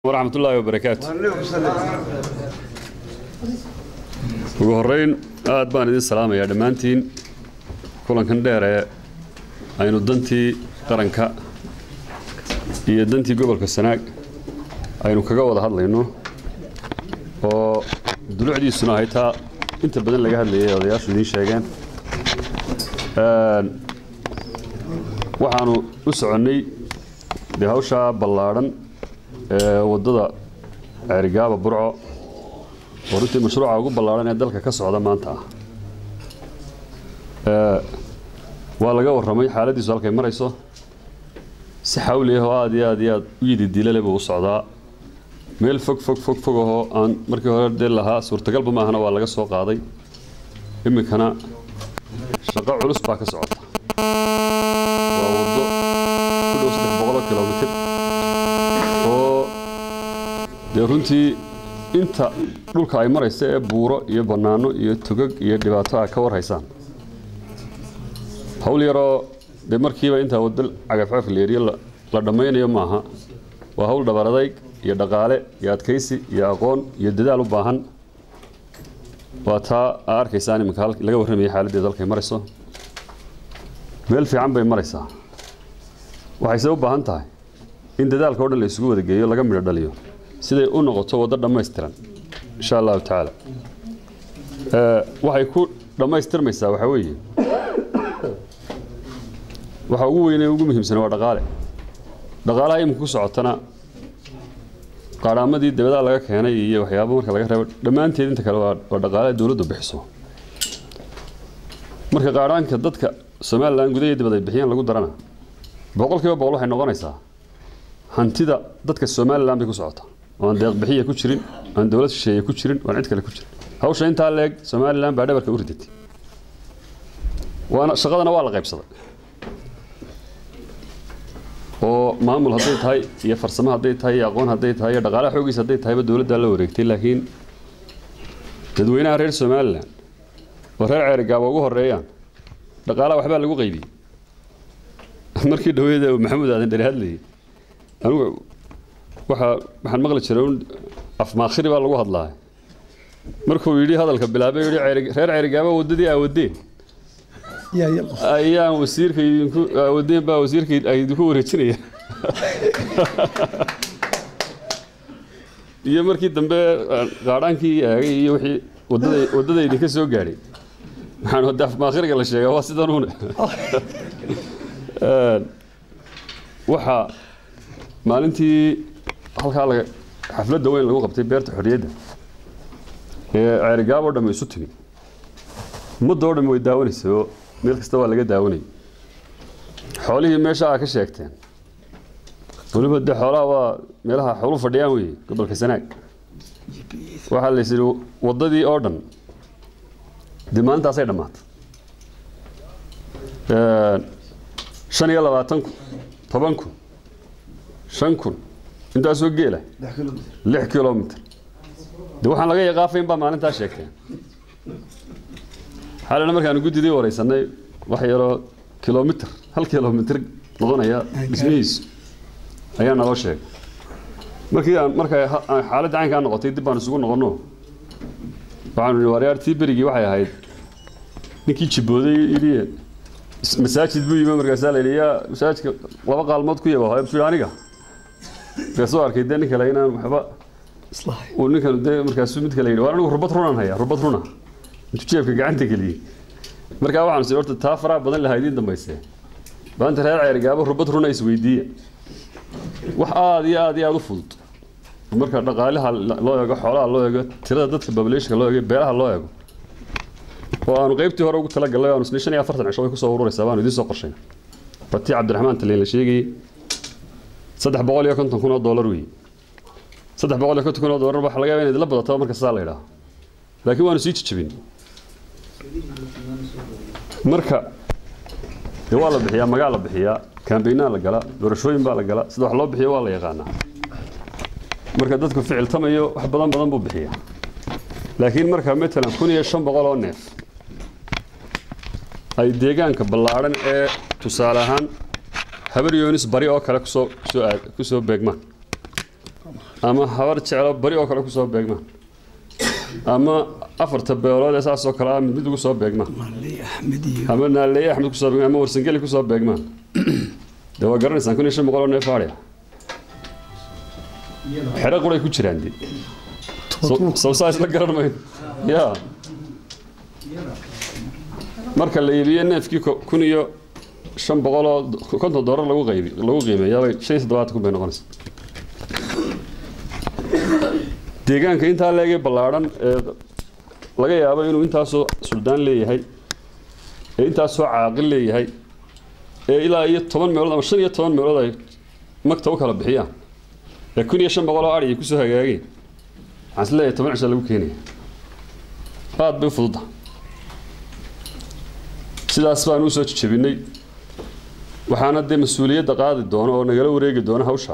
waraxmat ullaahi wabarakaatu ugu horeyn aad baan idin salaamayaa dhammaantiin kulankan dheer ee aynu dantii qaranka iyo dantii gobolka sanaag aynu kaga wada hadlayno oo dulucdiisuna ahay taa inta badan laga hadlayay odayaashu idiin sheegeen waxaanu u soconnay dee hawshaa ballaadhan ee waddada ceerigaaba burco oo runtii mashruuca ugu ballaadhan ee dalka ka socda maanta ah waa laga warramay xaaladdiisu halkay marayso si xawli ah oo aad iyo aad iyo aad u yidi dilale buu u socdaa meel fog fog fog fog ahoo aan markii hore dee lahaa suurtagalba maahana waa laga soo qaaday iminkana shaqo culus baa ka socota waa waddo ku dhow saddex boqoloo kilomitir oo dee runtii inta dhulka ay maraysa ee buuro iyo bannaano iyo togag iyo dhibaato ah ka war haysaan hawl yaroo dee markiiba intaa waddo cagafcagaf leeriyo la dhammaynayo maaha waa hawl dhabaradayg iyo dhaqaale iyo adkaysi iyo aqoon iyo dadaal u baahan waa taa aa arkaysaan iminka laga warramayay xaaladdeeda halkay marayso meel fiican bay maraysaa waxayse u baahan tahay in dadaalka o dhan la isugu wada geeyo laga midho dhaliyo siday u noqoto waddo dhammaystiran insha allahu tacaala waxay ku dhammaystirmaysaa waxaa weeye waxa ugu weyne ugu muhiimsan waa dhaqaale dhaqaalaha iminka ku socotana qaadhaamadii dabadaa laga keenay iyo waxyaaba marka laga reebo dhammaanteed inta kale waa dhaqaale dowladdu bixiso marka qaadhaanka dadka somalilan gudahiyo dibad ay bixiyaan lagu darana boqolkiiba boqol waxay noqonaysaa hantida dadka somalilan bay ku socotaa oo aan deeq bixiya ku jirin aan dowlad shisheeye ku jirin aan cid kale ku jirin hawsha intaa leeg somalilan baa dhabarka u ridatay waana shaqadana waa la qaybsaday oo maamul hadday tahay iyo farsamo hadday tahay iyo aqoon hadday tahay iyo dhaqaalaha xoogiisa hadday tahayba dowladdaa la wareegtay laakiin dadweynaha reer somalilan oo reer ceerigaaba ugu horeeyaan dhaqaalaha waxbaa lagu qaybiyey markii dhaweeda maxamuud aadan dheri hadlayay anigu waxaa waxaan maqli jiray un afmaakhiri baa lagu hadlaa markuu yidhi hadalka bilaabay yidhi reer ceerigaaba waddadii aawadeen ayaan wasiirka idinku aawadeen baa wasiirka idinku wareejinaya iyo markii dambe qaadhaankii eegay iyo wixii waddada waddada idinka soo gaadhay waxaan hadda afmaakhiriga la sheegaa waa sidanuune waxaa maalintii halkaa laga xafladda weyn lagu qabtay beerta xorriyadda ee ceerigaab oo dhamme isu timi ummadda oo dhamme way daawanaysay oo meel kasta waa laga daawanayay xoolihii meesha aa ka sheegteen weliba dee xoolaha waa meelaha xoolu fadhiyaan weeye gobolka sanaag waxaa la yidhi waddadii oo dhan dee maalintaasay dhammaatay shan iyo labaatan kun toban kun shan kun intaasoo geela lix kilomitr de waxaan laga yaqaafayn baa maalintaa sheegteen xaalina markaanu guddidii wareysanay wax yaroo kilomitr hal kilomitr noqonaya dhismihiisu ayaa naloo sheegay markii aan markay xaaladda caynkaa noqotay dib baan isugu noqonno waxaanu nihi waaryaartii berigii waxay ahayd ninkii jibbooday yidhi masaajid buu yimi markaasaa la yidhi yaa masaajidka laba qaalmood ku yaba hooya buu aniga markaasuu arkay dee nin kale inaan waxba uu ninkan dee markaasuu mid kale yidhi waa anigu rubad runaan hayaa rubad runa intuu jeebka gacanta geliyey markaa waxaanu sii horta taa faraha badan lahaa idiin dambaysee maanta reer ceerigaaba rubad runa isweydiiya wax aada iyo aada iyo aada u fudud marka dhaqaalaha loo eego xoolaha loo eego tirada dadka populationka loo eego beelaha loo eego oo aanu qaybtii hore ugu talagalnay aanu isnay shan iyo afartan cisho way kusoo ururaysaa baanu idiin soo qorshayna batii cabdiraxmaan taliin la sheegayey saddex boqol iyo konton kun oo dollar weeye saddex boqol iyo konton kun oo dollar waxa laga yaaba inaad la badato marka saa la yidhaaho laakiin waanu sii jijabin marka dee waa la bixiyaa magaa la bixiyaa kaambeynaa la galaa doorashooyin baa la galaa sida wax loo bixiyo waa la yaqaanaa marka dadku ficil tamayo wax badan badan buu bixiyaa laakiin marka matalan kun iyo shan boqol oo neef ay deegaanka ballaadhan ee tusaale ahaan habar yoonis bari oo kale kusoo kusoo aad kusoo beegmaan ama habar jeclo bari oo kale kusoo beegmaan ama afarta beelood ee saasoo kale ah mid mid ugu soo beegmaan maaley axmed iyo ama naaleeye axmed kusoo beegmaan ama warsangeli kusoo beegmaan dee waa garanaysaan kun iyo shan boqol oo neef aadhiya xero quray ku jiraan dee toban sawsaa isla garan mayno ya marka la iibiyo neefkii ko- kun iyo shan boqol oo konton doolar lagu qaybi lagu qiimeeyaabay shan iyo toddobaatan kun bay noqonaysa deegaanka intaa leegay ballaadhan ee laga yaabo inuu intaasoo suldaan leeyahay ee intaasoo caaqil leeyahay ee ilaa iyo toban meelood ama shan iyo toban meelood ay magta u kala bixiyaan ee kun iyo shan boqol oo adhi ay kusoo hagaageen waxaan is leeyahay toban cisha lagu keenaya aad bay u fududda sidaas baan usoo jejebinay waxaana dee mas-uuliyadda qaadi doona oo nagala wareegi doona hawshaa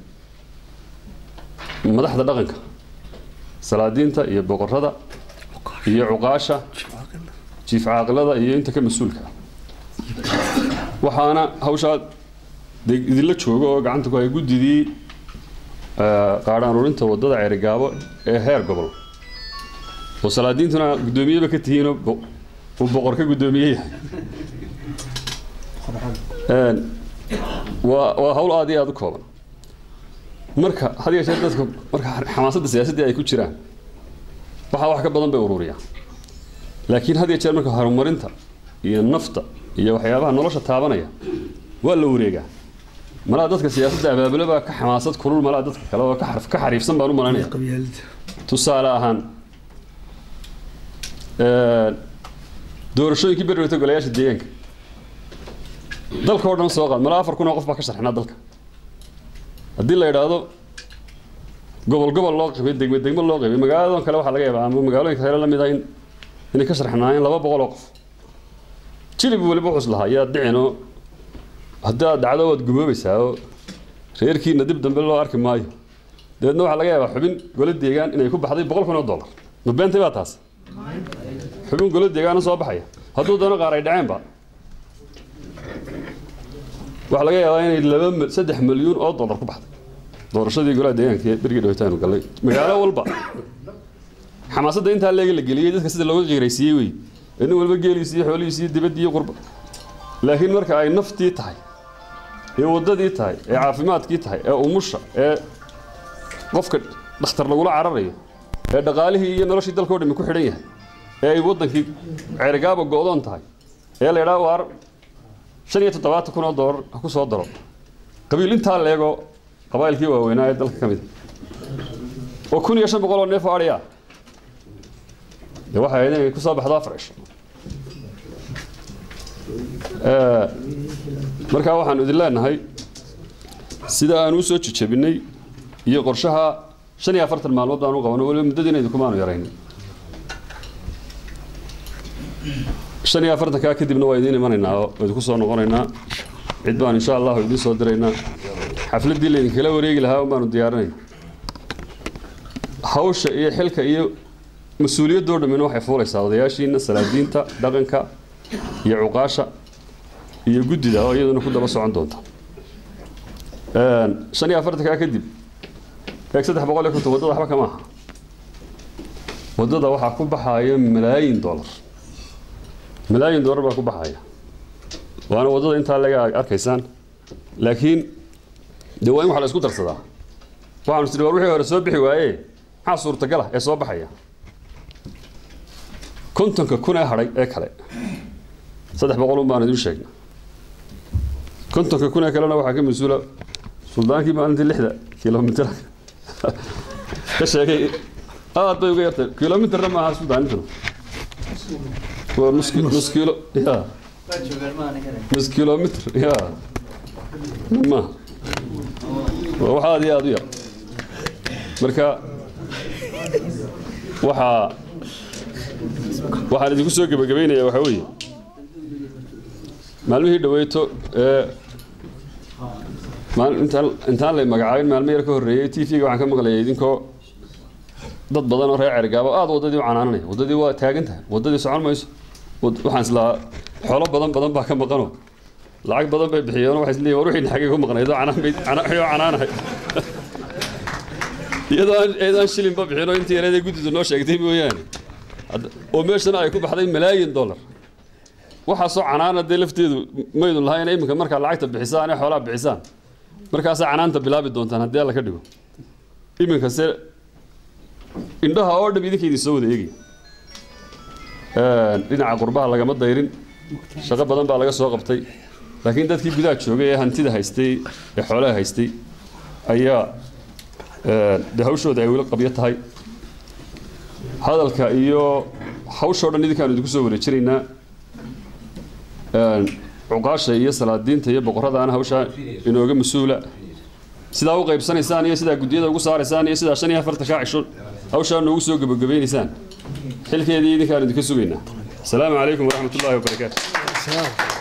madaxda dhaqanka salaadiinta iyo boqorada iyo cuqaasha jiif caaqilada iyo inta ka mas-uulka ah waxaana hawshaa dee idinla joogo oo gacanta ku hay guddidii eh, qaadhaan urinta wadada ceerigaabo ee heer gobol oo salaadiintuna guddoomiyeba ka tihiinoo bo- uu boqor ka guddoomiye yahay Een, waa waa hawl aad iyo aad u kooban marka had iyo jeer dadka marka xamaasadda siyaasaddii ay ku jiraan waxaa wax ka badan bay ururiyaan laakiin had iyo jeer marka horumarinta iyo nafta iyo waxyaabaha nolosha taabanaya waa la wareegaa malaa dadka siyaasadda abaabule baa ka xamaasad kulul malaa dadka kale oo ka xarf- ka xariifsan baan u malanaya qabyaalada tusaale ahaan een, doorashooyinkii beri dhawtay golayaasha deegaanka dalka oo dhan soo qaad malaa afar kun oo qof baa ka sharxnaa dalka haddii la idhaahdo gobol gobol loo qibay degme degme loo qibay magaaladan kale waxaa laga yaabaa ama magaalooyinka kale la mid ah in inay ka sharxnaayeen laba boqol oo qof jilib weliba wuxuu is lahaa yaa dhicinoo haddii aad dhacdo waad gumoobaysaa oo reerkiina dib dambe loo arki maayo dabeedna waxaa laga yaabaa xubin golo deegaan inay ku baxday boqol kun oo dollar ma beentay baa taas xubin golo deegaana soo baxaya hadduu doono qaar ay dhaceenba waxaa laga yaabaa inay laba mil- saddex milyuun oo dollar ku baxday doorashadii golaha deegaanka ee berigii dhawitaanu gallay magaalo walba xamaasadda intaa leega la geliyey dadka sida looga qiiraysiiyey wey nin walba geeliisi iyo xoolihiisi iyo dibaddii iyo qurba laakiin marka ay naftii tahay ee waddadii tahay ee caafimaadkii tahay ee umusha ee qofka dhakhtar lagula cararayo ee dhaqaalihii iyo noloshii dalkao dhami ku xidhan yahay ee ay waddankii ceerigaaba go'doon tahay ee la idhaa waar shan iyo toddobaatan kun oo doolar ha ku soo daro qabiil intaa leego qabaa'ilkii waaweynaa ee dalka ka mid a oo kun iyo shan boqol oo neef oo adhiya dee waxay ahayd inay ku soo baxdo afar cisho Ee, markaa waxaan idin leenahay sida aan u soo jejebinay iyo qorshaha shan iyo afartan maalmood baan u qabano weliba muddadiina idinkumaanu yarayn shan iyo afartankaa kadibna waa idiin imanaynaa oo idinku soo noqonaynaa cid baan insha allahu idiin soo diraynaa xafladdii laydinkala wareegi lahaa baanu diyaarinayna hawsha iyo xilka iyo mas-uuliyaddoo dhammina waxay fuulaysaa odayaashiina salaadiinta dhaqanka iyo cuqaasha iyo guddida oo iyaduna ku daba socon doonta Een, shan iyo afartankaa kadib eeg saddex boqol iyo konton waddada waxba kama aha waddada waxaa ku baxaya malaayin dollar malaayin dollar baa ku baxaya waana waddada intaa laga arkaysaan laakiin dee waa in wax la isku darsadaa waxaanu tidhi war wixii hore soo bixi waaye maxaa suurtagala ee soo baxaya kontonka kun ee hadhay ee kale saddex boqolun baan idin sheegna kontonka kun ee kalena waxaa ka mas-uula suldaankii maalintii lixda kilomitir ka sheegay aad bay uga yartay kilomitirna maaha suldaalintuna waa nus ki- nus kilo ya nus kilomitr ya maaha waa wax aad iyo aad u yar marka waxaa waxaan idinku soo gebagabaynayaa waxaa weeye maalmihii dhaweyto ee maal- intaan intaan lay magacaabin maalmo yar ka horreeyey t v-ga waxaan ka maqlayay idinkoo dad badan oo reer cergaabo aad waddadii u canaananaya waddadii waa taagan tahay waddadii socon mayso Wad- waxaan islahaa xoolo badan badan baa ka maqanoo lacag badan bay bixiyeen waxay isleeyihin war wixii xagee ku maqnayd oo canaan bay cana- wixii oo canaanahay iyadoo aan iyadoo aan shilinba bixinoo intii yareed ee guddidu noo sheegtay mooyaane Hadda- oo meeshana ay ku baxday malaayin dollar waxaasoo canaana dee lafteedu maydun lahayn iminka markaa lacagta bixisaan ee xoolaha bixisaan markaasaa canaanta bilaabi doontaan haddii alla ka dhigo iminkase indhaha oo dham idinka idin soo wada eegaya dhinaca qurbaha lagama dayrin shaqo badan baa laga soo qabtay laakiin dadkii gudaha joogay ee hantida haystay ee xoolaha haystay ayaa de hawshooda ay weli qabyo tahay hadalka iyo hawshoo dhan idinkaanu idinku soo wareejinaynaa cuqaasha iyo salaadiinta iyo boqoradaana hawshaa inooga mas-uula sidaa u qaybsanaysaan iyo sidaa guddiyada ugu saaraysaan iyo sidaa shan iyo afartan kaa cisho hawshaa noogu soo gebagabaynaysaan xilkeedii idinkaanu idinka sugaynaa asalaamu calaykum waraxmat ullaahi wabarakaatu